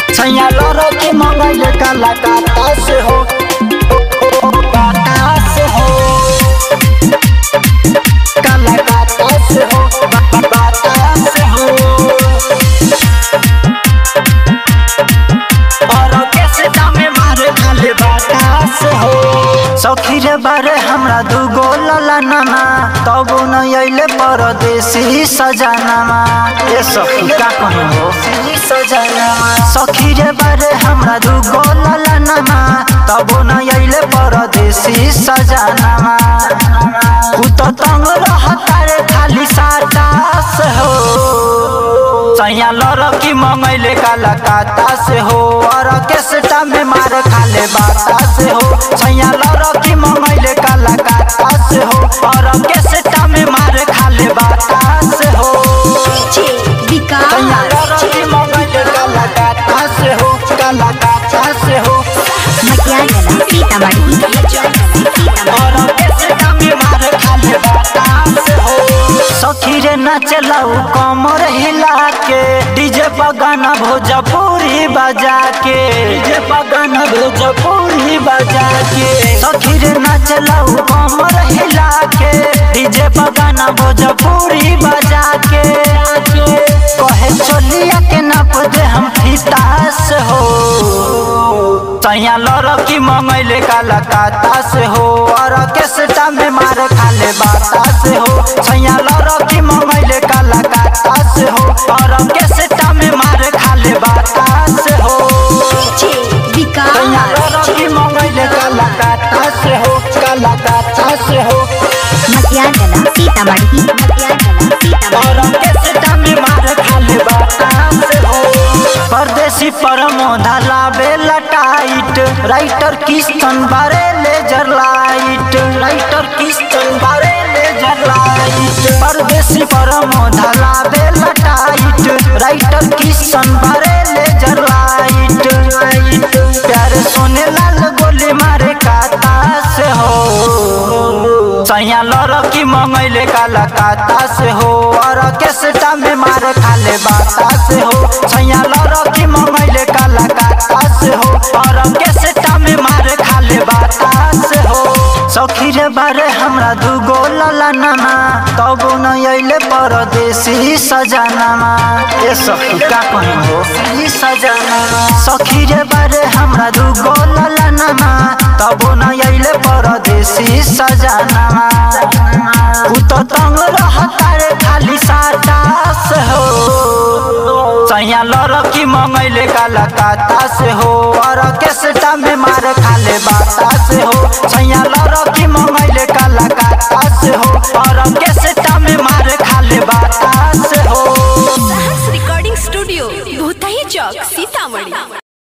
छैया लड़ो की मंगल काला काता से हो काता से हो काला काता से हो काता से हो और कैसे दामे मारे खाले बातास हो सखी रे बारे हमरा दुगो लला नामा तब न अइले परदेसी सजनामा ए सखी का कहूं हो सजनामा सखी रे बारे हमरा दुगो लला नामा तब न अइले परदेसी सजनामा उ त तंग रहता रे खाली साटास हो सैया लड़की मंगैले काला काता से हो और केसटा में मार खाले बाता से हो सैया लड़की मंगैले काला काता से हो और केसटा में मार खाले बाता से हो सैया लड़की मंगैले काला काता से हो काला काता से हो और केसटा में मार खाले बाता से हो सखी रे नचलाऊ कमर हिला के डीजे बगाना भोजपुरी बजा के डीजे बगाना भोजपुरी बजा के सखी रे नचलाऊ कमर हिला के डीजे बगाना भोजपुरी बजा के कहे चलिया के नप दे हम फितास हो सैया लड़की मंगैले काला काता से हो और केसटा में मार खाले बाता से हो सैया लड़की मंगैले काला काता से हो और केसटा में मार खाले बाता से हो सैया लड़की मंगैले काला काता से हो काला काता से हो और केसटा में मार खाले बाता से हो परदेसी परमोधा लाबे लटाइट राइटर किस्तन बारे लेजर लाइट राइटर किस्तन बारे लेजर लाइट परदेसी परमोधा लाबे लटाइट राइटर किस्तन बारे लेजर लाइट प्यारे सोने लाल गोली मारे काता से हो सैया लड़की मंगैले काला काता से हो और केसटा में मार खाले बाता से हो सैया लड़की मंगैले काला काता से हो और केसटा में मार खाले बाता से हो सखी रे बारे हमरा दुगो लला नामा तब न अइले परदेसी सजनामा ए सखी का कहूं हो ई सजनामा सखी रे बारे हमरा दुगो लला नामा तब न अइले परदेसी सजनामा उ त तंग रहता रे खाली साटास हो सैया लड़की मंगैले काला काता से हो और केसटा में मार खाले बाता से हो सैया लड़की मंगैले काला काता से हो और केसटा में मार खाले बाता से हो रिकॉर्डिंग स्टूडियो भूतही चौक